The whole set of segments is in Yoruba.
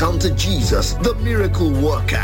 encounter Jesus, the miracle worker.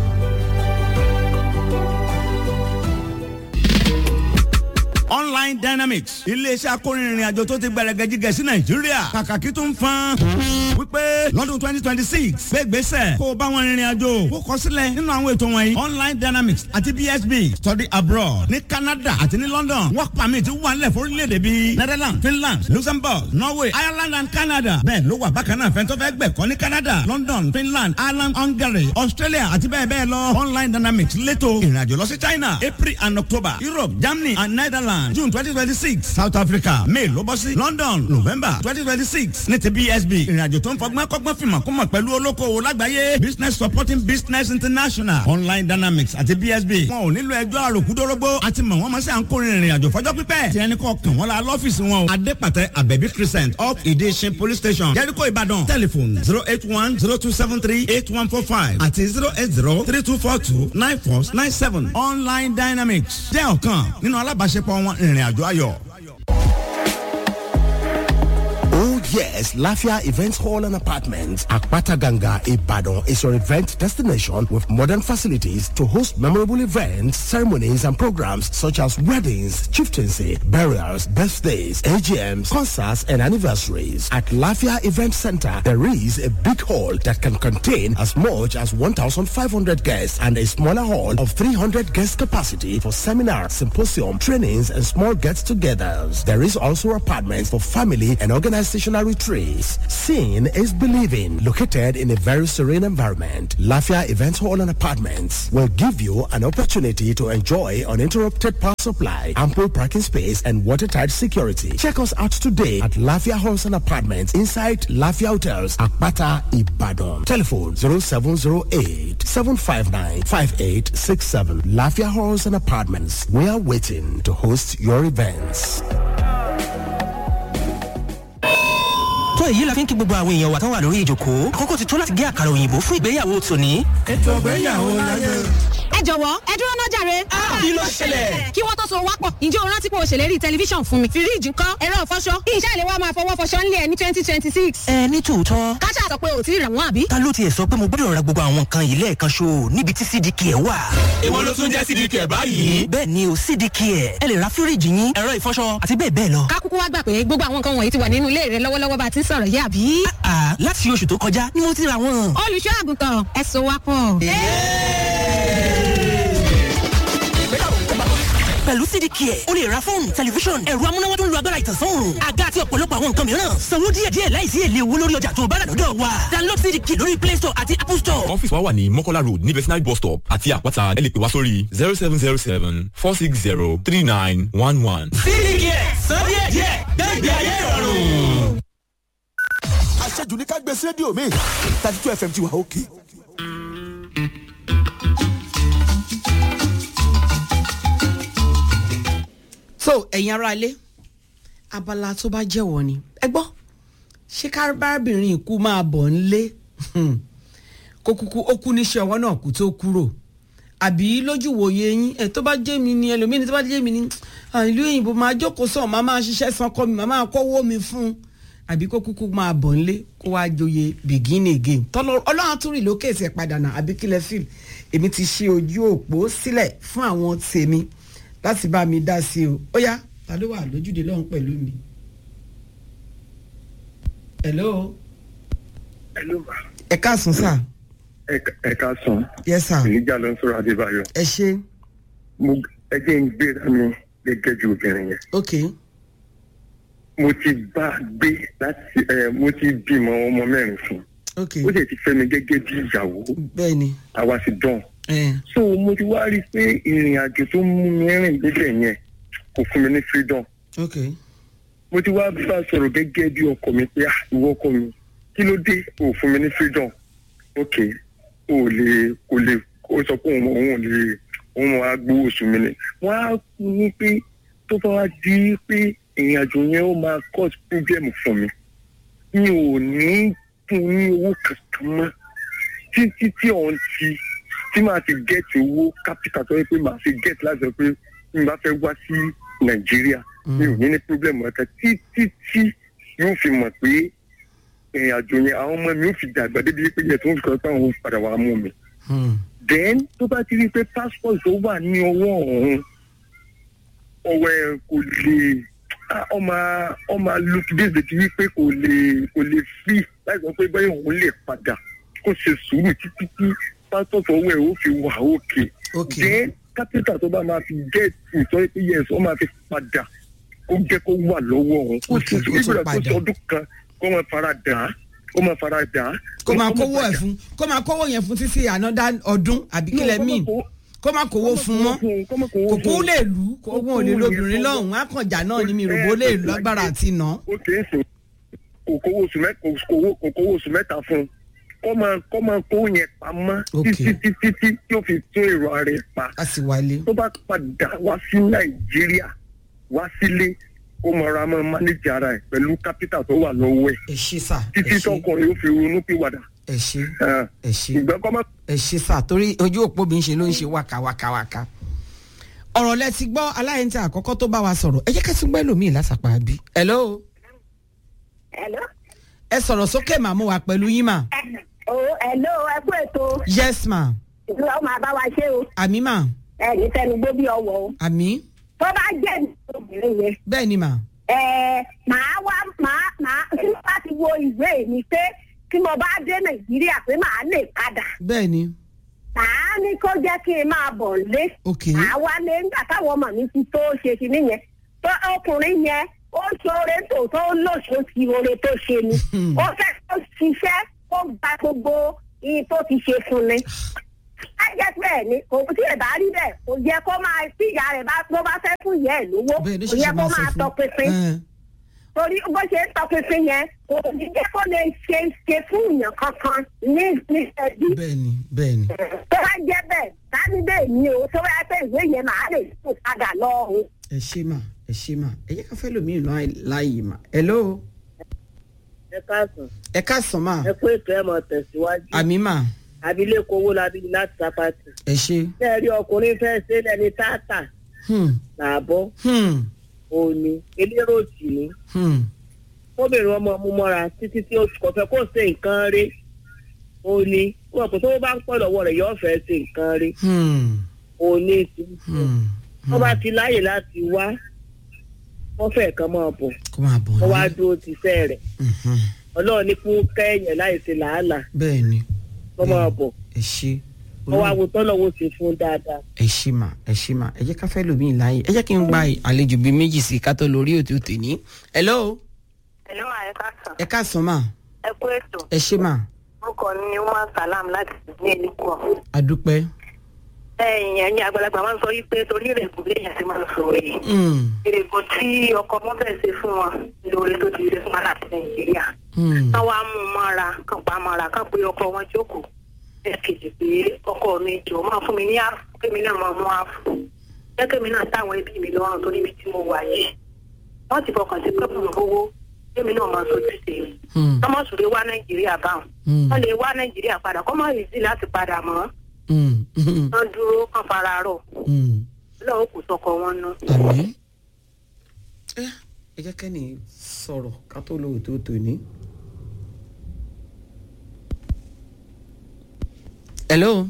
online dynamics iléeṣẹ́ akórinrin àjò tó ti gbẹrẹgẹjigẹ sí nàìjíríà kàkàkí tó ń fan wípé lọ́dún twenty twenty six gbégbèsè kó o bá wọn rìnrìn àjò kó kọ sílẹ̀ nínú àwọn ètò wọ̀nyí online dynamics àti bsb study abroad ní canada àti ní london work permit wà nílẹ̀ fórílẹ̀-èdè bíi netherlands finland luxembourg norway ireland and canada bẹ́ẹ̀ ló wà bákan náà fẹ́ntọ́ fẹ́ gbẹ̀kọ́ ní canada london finland ireland hungary australia àti bẹ́ẹ̀ bẹ́ẹ̀ lọ online dynamics létò ìrìnàjò lọ sí china april and october europe germany and netherlands june twenty twenty six south africa may ló bọ́ sí london november twenty twenty six ní ti bsb ìrìnàjò tó ń fọgbọ́n kọ́gbọ́n fìmọ̀ kó mọ̀ pẹ̀lú olókoòwò lágbàáyé business supporting business international online dynamics àti bsb wọn ò nílò ẹjọ́ àròkúdórógbó àti mọ̀ wọ́n mọ̀ sí à ń kórè ìrìnàjò fọjọ́ pípẹ́ tí ẹni kọ́ kàn wọ́n la lọ́fíìsì wọn o adépàtẹ abẹ́bí crescent up ìdíṣin police station jẹ́ríkò ìbàdàn telephone zero eight one zero two seven three eight one four five àti zero eight zero three two four two nine four nine seven online dynamics jẹ́ ọ̀kan nínú alábàáṣepọ̀ wọn ìrìn àjò ayọ̀. Oh yes, Lafia Events Hall and Apartments, Akpata Ganga, Ibadan is your event destination with modern facilities to host memorable events, ceremonies and programs such as weddings, chieftaincy, burials, birthdays, AGMs, concerts and anniversaries. At Lafia Event Center, there is a big hall that can contain as much as 1,500 guests and a smaller hall of 300 guest capacity for seminars, symposium, trainings and small gets-togethers. There is also apartments for family and organizational retreats. Seeing is believing. Located in a very serene environment, Lafia Event Hall and Apartments will give you an opportunity to enjoy uninterrupted power supply, ample parking space, and watertight security. Check us out today at Lafia Halls and Apartments inside Lafia Hotels, Akpata, Ibadan. Telephone 0708 759 5867. Lafia Halls and Apartments. We are waiting to host your events. tó èyí la fi ń kí gbogbo àwọn èèyàn wa tán wà lórí ìjòkó àkókò ti tó láti gé àkàrà òyìnbó fún ìgbéyàwó tòní. ètò ìgbéyàwó láyé. ẹ jọ̀wọ́ ẹ dúró náà jàre. kí ló ṣẹlẹ̀. kí wọ́n tó so wápọ̀ ǹjẹ́ o rántí pé o ṣèlérí tẹlifíṣàn fún mi. fíríìjì ńkọ́ ẹ̀rọ ìfọṣọ iṣẹ́ ìlẹ̀ wa máa fọwọ́ fọṣọ ńlẹ̀ ní twenty twenty six. ẹ ní tòótọ́. káṣá sọ pé o ti rà wọ́n àbí. ta ló tiẹ̀ sọ pé mo gbọ́dọ̀ ra gbogbo àwọn nǹkan yìí lẹ́ẹ̀kan ṣo níbi tí cdk ẹ̀ wà. ìwọ ló tún jẹ́ cdk ẹ̀ báyìí. bẹ́ẹ̀ ni o cdk ẹ̀ ẹ lè ra fíríìjì yín ẹ̀rọ ìfọṣọ àti bẹ́ẹ̀ bẹ́ẹ̀ lọ. kákúkú wá gbà pé gbogbo àwọn nǹkan wọ̀nyí ti wà nínú ilé rẹ lọ́wọ́lọ́wọ́ bá ti ń sọ̀rọ̀ yé àbí. láti oṣù tó kọjá ni mo ti ra wọn. olùṣọ́ àgùntàn ẹ so wá pọ̀. pẹ̀lú cdk ẹ̀ o lè ra fóònù tẹlifíṣọ̀n ẹ̀rọ amúnáwá tó ń lo agbára ìtànsán òòrùn àga àti ọ̀pọ̀lọpọ̀ àwọn nǹkan mìíràn sanwó díẹ̀díẹ̀ láìsí èlé owó lórí ọjà tó o bá rà lọ́dọ̀ wa download cdk lórí play store àti apple store. ọ́fíìsì wa wà ní mọ́kọ́lá road ní vetinary bus stop àti àpáta ẹ lè pè wá sórí zero seven zero seven four six zero three nine one one. cdk sọ díẹ̀díẹ̀ gbẹ̀gbẹ̀ ayé ìrọ̀rùn. àṣejù ní ká gbé sí rédíò mi thirty two fm ti wà òkè. so ẹ̀yin ará ilé abala tó bá jẹ́wọ́ ni ẹ gbọ́ ṣé kárábìnrin ikú máa bọ̀ ńlé kó kúkú ó kú níṣẹ́ ọwọ́ náà kú tó kúrò àbí lójú wòye yín ẹ tó bá jẹ́ mi ni ẹlòmíì ni tó bá jẹ́ mi ni ìlú òyìnbó máa jókòó sàn máa máa ṣiṣẹ́ san kọ́ mi máa máa kọ́wọ́ mi fún àbí kó kúkú máa bọ̀ ńlé kó wá joyè begin again tọ́lọ́ ọlọ́run tún rìn lókè ẹsẹ̀ padà náà àbí kílẹ̀ fíìl èmi ti ṣe ojú òpó sílẹ̀ fún àwọn tèmi láti bá mi dá sí o ó yá ta ló wà lójúde lọ́hùn pẹ̀lú mi. hello. hello ma. ẹ káàsán sà. ẹ káàsán. yes sir. ìníjà ló ń sọ̀rọ̀ adébáyọ̀. ẹ ṣe. mo ẹ jẹ́ ń gbéra mi gẹ́gẹ́ ju obìnrin yẹn. ok. mo ti bá a gbé láti ẹ mo ti bímọ ọmọ mẹ́rin fún. ok. ó sì ti fẹ́ mi gẹ́gẹ́ bí ìyàwó. bẹ́ẹ̀ni. àwa sì dán. so mo ti wá rí i pé ìrìn àjò tó mú mi rìn débẹ̀ yẹn kò fún mi ní freedom. ok. mo ti wá bá a sọ̀rọ̀ gẹ́gẹ́ bí ọkọ mi pé ìwọ ọkọ mi kí ló dé o fún mi ní freedom. ok o lè kò lè o sọ pé òun òun ò lè òun máa gbowó oṣù mi ni. wọ́n á ní pé tó bá wá di pé ìrìn àjò yẹn ó máa cause problem fún mi. mi ò ní fún ní owó kankan mọ́ títí tí òun ti tí màá ti gẹ́ẹ̀tì owó capital tó yẹ pé màá fi gẹ́ẹ̀tì láti sọ pé mi bá fẹ́ wá sí nàìjíríà mi ò ní ní problem ọ̀tẹ̀ títí tí yóò fi mọ̀ pé ìrìn àjò yẹn àwọn ọmọ mi ò fi dàgbà débi pé yẹ tó ń fi kọ́ pé àwọn ò padà wàá mú mi. then tó bá ti rí i pé passport tó wà ní ọwọ́ ọ̀hún ọwọ́ ẹ̀ kò lè ah, ọmọ ọmọ look this day ti rí i pé kò lè kò lè fi láì sọ pé bẹ́ẹ̀ òun lè padà kó ṣe sùúrù títí tí passport ọwọ́ ẹ̀ ó fi wà òkè. then capital tó bá máa fi gẹ́ẹ̀tì sọ pé yes ó máa fi padà kó jẹ́ kó wà lọ́wọ́ òun kó ṣe sùúrù ìgbà tó ṣe ọdún kan kó máa fara dà á kó máa fara dà á. kó máa kówó ẹ̀ fún kó máa kówó yẹn fún títí ànádá ọdún àbí kílẹ̀ míì kó máa kówó fún mọ́ kò kó lè lù ú kó wọn ò lè lo obìnrin lọ́hùn-ún àkànjà náà ni mi rò bó lè lágbára àti nà. ó kì í sìn kò kówó oṣù mẹ́ta kò kówó oṣù mẹ́ta fún un kó máa kó máa kó yẹn pamọ́ títí títí tí tí ó fi tún èrò ara ẹ̀ pa. a sì wálé. tó bá padà wá sí nàìjíríà wá sílé ó máa ra máa mánéjì ara ẹ̀ pẹ̀lú kápítà tó wà lọ́wọ́ ẹ̀. ẹ ṣe sà títí tọkùnrin ó fi ronú pìwàdà. ẹ ṣe ẹ ṣe ìgbà kọ́ máa. ẹ ṣe sà torí ojú òpó mi ń ṣe ló ń ṣe wákàwákàwákà ọ̀rọ̀ lẹ ti gbọ́ aláìntà àkọ́kọ́ tó bá wa sọ̀rọ̀ ẹ jẹ́ ká tún gbọ́ ẹlòmíì lásàpá bí. hello. hello. ẹ sọ̀rọ̀ sókè màmú wa pẹ̀lú yín mà. Oh, hello, ẹ kú ètò. yes ma. ìlú ọmọ àbá wa ṣé o. àmì mà. ẹ ní fẹnu gbó bí ọwọ o. àmì. tó bá jẹ́ ní obìnrin yẹn. bẹ́ẹ̀ ni mà. ẹ màá wá màá màá tí mo bá ti wo ìwé mi pé tí mo bá dé nàìjíríà pé màá lè padà. bẹ́ẹ̀ ni. màá ní kó jẹ́ kí n máa bọ̀ lé. ok. màá wá lé nígbà táwọn ọmọ mi ti tó ṣe sí nìyẹn. tó ọkùnrin yẹn ó ṣoore tòótọ́ ó lòṣó ti oore tó ṣe ni. ó fẹ́ kó ṣiṣẹ́ kó gba gbogbo iye tó ti ṣe fún ni. á jẹ́ bẹ́ẹ̀ ni kò tí ẹ̀ bá rí bẹ́ẹ̀ kò yẹ kó máa tí ìyá rẹ̀ bá tó bá fẹ́ fún ìyá ẹ̀ lówó kò yẹ kó máa tọpinpin. torí bó ṣe ń tọpinpin yẹn kò ní jẹ́ kó lè ṣe ṣe fún èèyàn kankan ní ní ẹbí. bẹ́ẹ̀ni bẹ́ẹ̀ni. tó bá jẹ́ bẹ́ẹ̀ tani bẹ́ẹ̀ ni o tó bá fẹ́ ìwé yẹn máa lè kó padà lọ o. ẹ ṣe mà ẹ ṣe mà ẹ yẹ ká fẹ́ lómi láàyè mà hello ẹ káàsán. ẹ káàsán mà. ẹ kó ètò ẹ mọ tẹ̀síwájú. àmì mà. abilékọ owó labi láti sápàtì. ẹ ṣe. ṣé ẹ rí ọkùnrin fẹ́ ṣe lẹ́ni táàtà. làbọ̀. òní elérò jì ní. kóbìnrin ọmọ mú mọ́ra títí tí oṣù kọfẹ́ kó ṣe nǹkan rí. òní wọn kò tó bá ń pọ̀ lọ́wọ́ rẹ̀ yóò fẹ́ ṣe nǹkan rí. òní ti wọ́n bá ti láyè láti wá wọ́n fẹ́ kan máa bọ̀ kó máa bọ̀ wọ́n wá dúró ti fẹ́ rẹ̀ ọlọ́run ní kún kẹ́yìn láì ṣe làálàá bẹ́ẹ̀ ni wọ́n máa bọ̀ ẹ ṣe wọ́n wá wo tọ́lọ́wọ́ ṣe fún dáadáa. ẹ ṣe mà ẹ ṣe mà ẹ jẹ́ ká fẹ́ lómi láàyè ẹ jẹ́ kí n gba àlejò bíi méjì sí ká tó lórí òtún tèmi. hello. hello ẹ káàsán. ẹ káàsán mà. ẹ kú ètò. ẹ ṣe mà. orúkọ mi ni wọn salam láti ní ìlú kọ. adúpẹ́ ẹ̀yin ẹ̀yin àgbàlagbà máa ń sọ wípé torí ìrègùn bí èèyàn ti máa ń sọ yìí. ìrègùn tí ọkọ wọn fẹ́ ṣe fún wọn lórí tó ti ṣe fún wọn láti nàìjíríà. kán wá mú un mọ́ra kán pa mọ́ra kán pé ọkọ wọn jókòó. ẹ kejì pé ọkọ mi jọ máa fún mi ní àfù kémi náà máa mú àfù. jẹ́ kémi náà táwọn ẹbí mi lọ́rùn torí ibi tí mo wà yìí. wọ́n ti fọkàn sí pé mo owó kémi náà máa sojú sí i. kọ́mọ̀ sùn lè wá nàìjíríà báwọn. wọ́n lè wá nàìjíríà padà kọ́mọ̀ yìí láti padà mọ́ wọ́n dúró kán fara rọ̀ lọ́wọ́ kò sọkọ wọn ná. àmì ẹ jẹ́ kẹ́ni sọ̀rọ̀ ká tó lo òtó tòní. hello.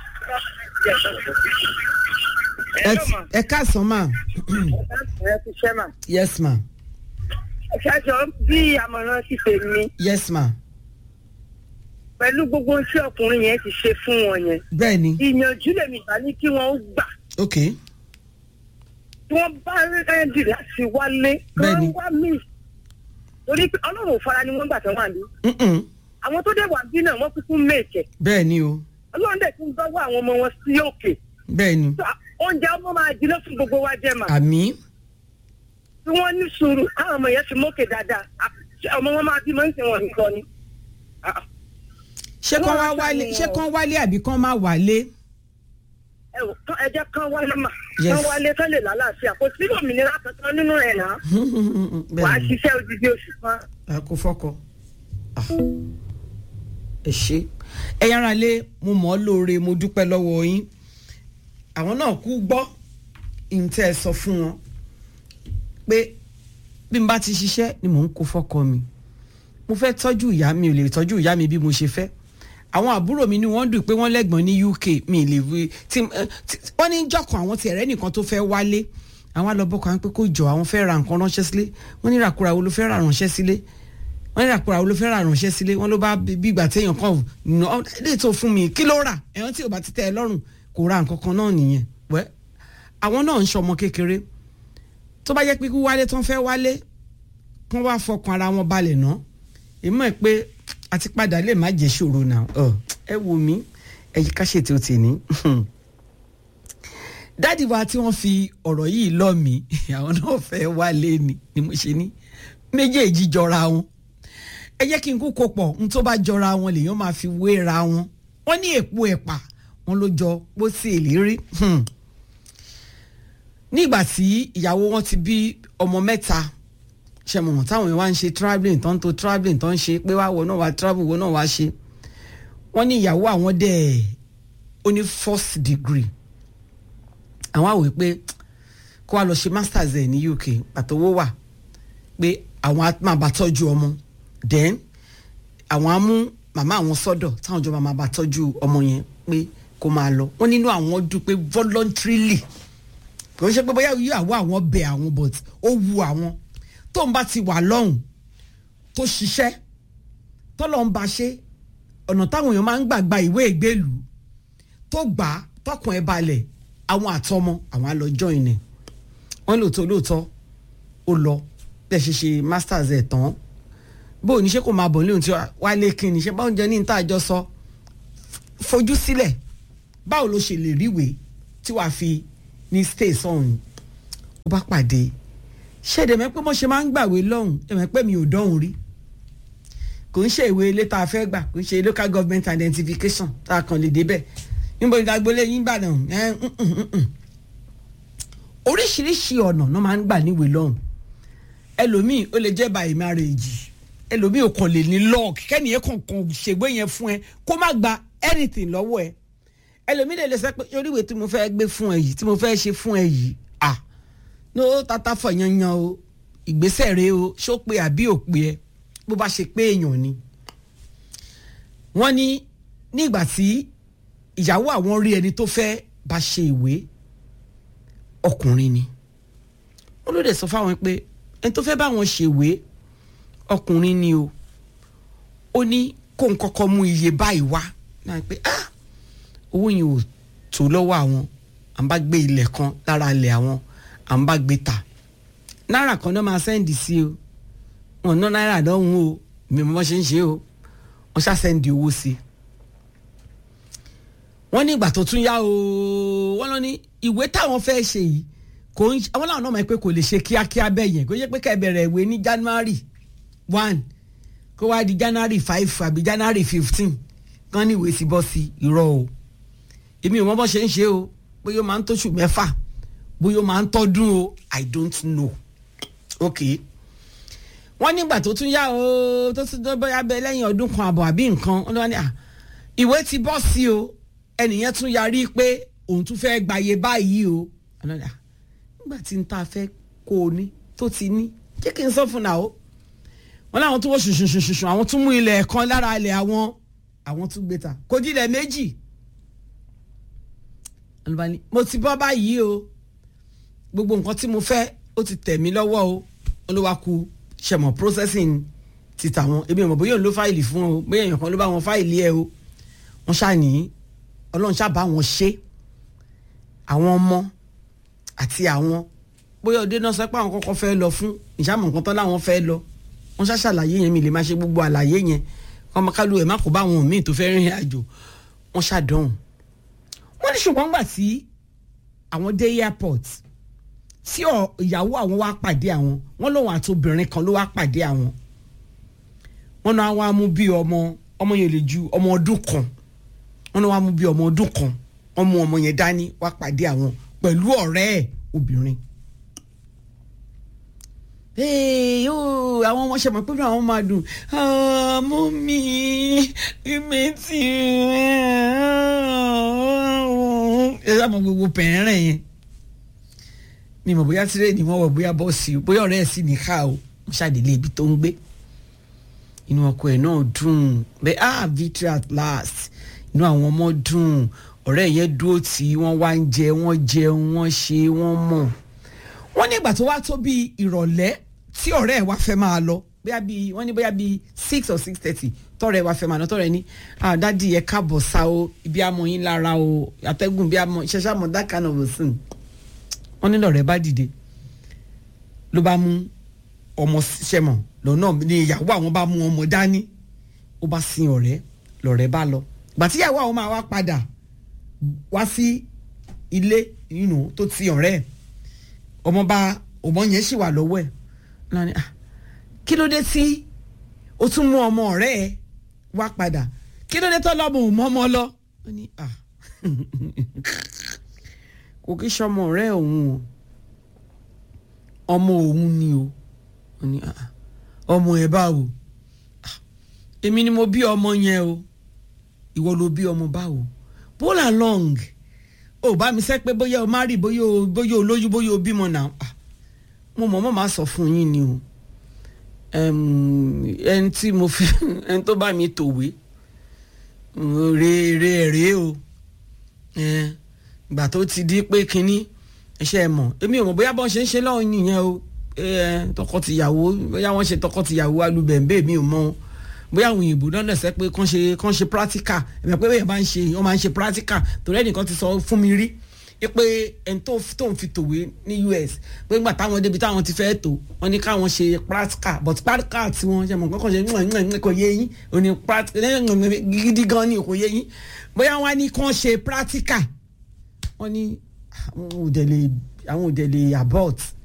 ẹ káàsán mà. ẹ ti ṣẹ́ mà. yes ma. ṣáṣọ bí àmọ̀ràn ti pè mí. yes ma. pẹ̀lú gbogbo tí ọkùnrin yẹn ti ṣe fún wọn yẹn. bẹ́ẹ̀ ni. ìyànjú lèmi bá ní kí wọ́n gbà. ok. tí wọ́n bá rẹ́ẹ̀dì láti wálé. bẹ́ẹ̀ ni. kí wọ́n wá mí. torí pé ọlọ́run ò fara ni wọ́n gbà tán wà ní. àwọn tó dé wà bí náà wọ́n kúkú mèkẹ́. bẹ́ẹ̀ ni o. ọlọ́run dẹ̀ tún gbọ́wọ́ àwọn ọmọ wọn sí òkè. bẹ́ẹ̀ ni. oúnjẹ ọmọ máa jiná fún gbogbo wa jẹ́ mà. àmì. tí wọ́n ní sùúrù káwọn ọmọ yẹn fi mókè dáadáa ọmọ wọn máa bímọ ń sìn wọn nìkan ni ṣé kán wá wálé ṣé kán wálé àbí kán má wálé. ẹ jẹ́ kán wálé mà kán wálé kán lè lálàáfíà kò sí òmìnira kankan nínú ẹ̀ náà wàá ṣiṣẹ́ odidi oṣù kan. a kò fọkọ ẹ ṣe ẹ yára lé mo mọ̀ ọ́ lóore mo dúpẹ́ lọ́wọ́ yín àwọn náà kú gbọ́ ìǹtẹ́ ẹ sọ fún wọn pé bí n bá ti ṣiṣẹ́ ni mò ń kó fọ́kọ mi mo fẹ́ tọ́jú ìyá mi ò lè tọ́jú ìyá mi bí mo ṣe fẹ́ àwọn àbúrò mi ni wọ́n dùn pé wọ́n lẹ́gbọ̀n ní uk mi lè wí tí wọ́n ní jọ̀kan àwọn ti ẹ̀rẹ́ nìkan tó fẹ́ wálé àwọn àlọ́bọ̀kọ̀ àwọn pé kó jọ àwọn fẹ́ ra nǹkan ránṣẹ́ sílé wọ́n ní ràkúrà wo ló fẹ́ ra ránṣẹ́ sílé wọ́n ní ràkúrà wo ló fẹ́ ra ránṣẹ́ sílé wọ́n ló bá bí ìgbà téèyàn kan nà lè tó fún mi kí ló rà ẹ̀wọ̀n tí ò bá ti tẹ́ ẹ lọ́rùn kò ra nǹkan kan náà nìyẹn wẹ́ àwọn náà ń ṣọmọ kékeré tó bá jẹ́ pé kí wálé tán fẹ́ wálé kán wá fọkàn ara wọn balẹ̀ ná èmọ̀ ẹ̀ pé àti padà lè má jẹ́ ṣòro náà ẹ wò mí ẹ̀yí ká ṣètò tì ní dáàdi wa tí wọ́n fi ọ̀rọ̀ yìí lọ́ mi àwọn náà fẹ́ wálé ni ni mo ṣe ní méjèèjì jọra wọn ẹ jẹ́ kí n kú kó pọ̀ n tó bá jọra wọn lèèyàn máa fi wéra wọn wọ́n ní èpo ẹ̀pà wọn ló jọ bó sì èlérí nígbà tí ìyàwó wọn ti bí ọmọ mẹ́ta ṣe mọ̀ táwọn èèyàn wá ń ṣe travelling tó ń to travelling tó ń ṣe pé wá wọ náà wá travel wọ náà wá ṣe wọ́n ní ìyàwó àwọn dẹ̀ ó ní first degree àwọn àwòrán pé kó wá lọ ṣe masters ẹ̀ ní uk pàtówó wà pé àwọn máa bá tọ́jú ọmọ then àwọn á mú màmá àwọn sọ́dọ̀ táwọn jọ máa bá tọ́jú ọmọ yẹn pé kó máa lọ wọ́n nínú àwọn dùn pé voluntarily kò ń ṣe pé bóyá ìyàwó àwọn bẹ àwọn but ó wu àwọn tó ń bá ti wà lọ́hùn tó ṣiṣẹ́ tó lọ́n bá ṣe ọ̀nà táwọn èèyàn máa ń gbàgbà ìwé ìgbélú tó gbà á tọkàn ẹ balẹ̀ àwọn àtọmọ àwọn á lọ join ẹ̀ wọ́n lóòótọ́ lóòótọ́ ó lọ bẹ́ẹ̀ ṣe ṣe masters ẹ̀ tán bó o ní ṣe kò máa bọ̀ ní ohun tí wàá lé kí ni ṣe báwọn jẹ ní níta àjọ sọ fojú sílẹ̀ báwo ló ṣe lè ríwèé tí wàá fi ní stay sọ̀hún ó bá pàdé ṣẹ̀dẹ̀ mẹ́ pé mo ṣe máa ń gbàwé lọ́hùn ẹ̀mẹ́ pé mi ò dọ́hùn rí kò ń ṣe ìwé ilé tá a fẹ́ gbà kò ń ṣe local government identification tá a kàn lè débẹ̀ níbo ni agboolé yín gbà náà ẹ oríṣiríṣi ọ̀nà ló máa ń gbà níwèé lọ́hùn ẹlòmíì ó lè jẹ́ by marriage ẹlòmíì ò kàn lè ní lock kẹ́nìyẹn kankan ṣègbè yẹn fún ẹ kó má gba anything lọ́wọ́ ẹ ẹlòmíì lè lè sọ pé oríwèé tí mo fẹ́ gbé fún ẹ yìí tí mo fẹ́ ṣe fún ẹ yìí ah no tata fọ yanyan o ìgbésẹ̀ rẹ o ṣó pé àbí ò pé ẹ bó bá ṣe pé èèyàn ni. wọ́n ní nígbà tí ìyàwó àwọn rí ẹni tó fẹ́ bá ṣe ìwé ọkùnrin ni wọ́n ló dẹ̀ sọ fáwọn pé ẹni tó fẹ́ bá wọn ṣèwé ọkùnrin ni o ó ní kó n kọ́kọ́ mú iye báyìí wá náà pé ah owó yẹn ò tó lọ́wọ́ àwọn à ń bá gbé ilẹ̀ kan lára ilẹ̀ àwọn à ń bá gbé ta náírà kan náà máa sẹ́ǹdì sí o wọn ná náírà lọ́hùn o mi mọ́ ṣe ń ṣe o wọ́n ṣá sẹ́ǹdì owó sí i. wọ́n ní ìgbà tó tún yá o wọ́n lọ ní ìwé táwọn fẹ́ ṣe yìí kò ń àwọn làwọn náà mọ̀ pé kò lè ṣe kíákíá bẹ́ẹ̀ yẹn kò yẹ pé kẹ́ bẹ̀rẹ̀ ìwé ní january one kó wá di january five àbí january fifteen kán ní ìwé sí bọ́ sí irọ́ o èmi ò mọ bọ́ ṣe ń ṣe o bóyá ó máa ń tóṣù mẹ́fà bóyá ó máa ń tọ́dún o i don't know ok wọ́n nígbà tó tún yá o tó tún bóyá bẹ lẹ́yìn ọdún kan àbọ̀ àbí nǹkan wọ́n ní à ìwé ti bọ́ sí o ẹnìyẹn tún yarí pé òun tún fẹ́ gbàyè báyìí o nígbà tí n ta fẹ́ kó o ní tó ti ní jẹ́ kí n sọ fún náà o wọ́n láwọn tún wọ́n ṣùṣùṣùṣùṣù àwọn tún mú ilẹ̀ kan lára ilẹ̀ àwọn àwọn tún gbé ta kò dílẹ̀ méjì mo ti bọ́ báyìí o gbogbo nǹkan tí mo fẹ́ ó ti tẹ̀ mí lọ́wọ́ o olúwaku ṣẹ̀mọ̀ processing ti tàwọn ebi ìmọ̀ bóyá òun ló fáìlì fún o bóyá èèyàn kan ló bá wọn fáìlì ẹ o wọ́n ṣàní ọlọ́run ṣàbá wọn ṣe àwọn ọmọ àti àwọn bóyá òde náà sọ pé àwọn kọ́kọ́ fẹ́ lọ fún ìṣàmọ̀ nǹkan tán láwọn fẹ́ lọ wọ́n ṣàṣàlàyé yẹn mi lè máa ṣe gbogbo àlàyé yẹn ọmọ kálù ẹ̀ má kó bá àwọn míì tó fẹ́ rìnrìn àjò wọ́n ṣàdánwò wọ́n ní ṣùgbọ́n gbà tí àwọn dé airport tí ìyàwó àwọn wá pàdé àwọn wọn lòun àti obìnrin kan ló wá pàdé àwọn wọn náà wá mú bí ọmọ ọmọ yẹn lè ju ọmọ ọdún kan wọn náà wá mú bí ọmọ ọdún kan wọn mú ọmọ yẹn dání wá pàdé àwọn pẹ̀lú ọ̀rẹ́ ẹ̀ obìnrin. àwọn ọmọ ṣe mọ̀ pé àwọn máa dùn mú mi mi ti ẹ sábà gbogbo pẹ̀rẹ̀ yẹn mi mọ̀ bóyá tirẹ̀ ni wọ́n wọ̀ bóyá bọ́ọ̀sì o bóyá ọ̀rẹ́ ẹ̀ sì ní ká o mo ṣàdélé ibi tó ń gbé inú ọkọ ẹ̀ náà dùn bẹ́ẹ̀ ah victory at last inú àwọn ọmọ dùn ọ̀rẹ́ yẹn dúró tí wọ́n wá ń jẹ wọ́n jẹun wọ́n ṣe wọ́n mọ̀ wọ́n ní ìgbà tó wá tó bí ìrọ̀lẹ́ tí ọ̀rẹ́ ẹ̀ wá fẹ́ máa lọ bóyá bíi wọ́n ní bóyá bíi six or six thirty tọ́rẹ́ ẹ̀ wá fẹ́ máa lọ tọ́rẹ́ ẹ̀ ní ah dádì ẹ̀ káàbọ̀ sá o ibi àmọ́ yín lára o àtẹ́gùn bí àmọ́ ṣẹṣẹ́ àmọ́ that kind of a thing wọ́n ní lọ́rẹ́ bá dìde ló bá mú ọmọ sẹ́mọ̀ lọ́nà ní ìyàwó àwọn bá mú ọmọ dání ó bá sin ọ̀rẹ́ lọ́rẹ́ bá lọ gbàtíyàwó àwọn máa wá padà wá sí ilé inú tó ti ọ̀rẹ́ ẹ̀ ọmọ bá ọmọ yẹn sì wà lọ́wọ́ ẹ̀ náà ni ah kí ló dé tí o tún mú ọmọ ọ̀rẹ́ ẹ wá padà kí ló dé tó lọ́mọ ò mọ́ ọmọ lọ ó ní ah kò kí sọmọ ọ̀rẹ́ òun o ọmọ òun ni o ó ní ah ọmọ ẹ báwo ah èmi ni mo bí ọmọ yẹn o ìwọ ló bí ọmọ báwo pull along ó bá mi sẹ́ pé bóyá o má rí bóyá o bóyá o lóyún bóyá o bímọ náà ah mo mọ̀ mọ́ máa sọ fún yín ni o ẹni tí mo fi ẹni tó bá mi tòwé rèé rèé o ìgbà tó ti di pé kínní ẹṣẹ ẹ mọ̀ èmi ò mọ̀ bóyá bọ́n ṣe ń ṣe lọ́hùn nìyẹn o tọkọtìyàwó bóyá wọ́n ṣe tọkọtìyàwó alubẹ̀ǹbẹ̀ mi ò mọ̀ o bóyá àwọn òyìnbó náà lẹsẹ pé kàn ṣe kàn ṣe practical ẹ̀mẹ̀ pé bẹ́ẹ̀ bá ń ṣe wọ́n máa ń ṣe practical torí ẹnìkan ti sọ fún mi rí pé ẹni tó tó ń fi tòwé ní US pé nígbà táwọn débi táwọn ti fẹ́ tó wọ́n ní káwọn ṣe practical but practical tí wọ́n ṣe mọ̀ kọ́kọ́ ṣe kò yé yín òní practical gidi gan ni kò yé yín bóyá wọ́n á ní kàn ṣe practical wọ́n ní àwọn òdẹ̀lẹ̀ àwọn òdẹ̀lẹ̀ abort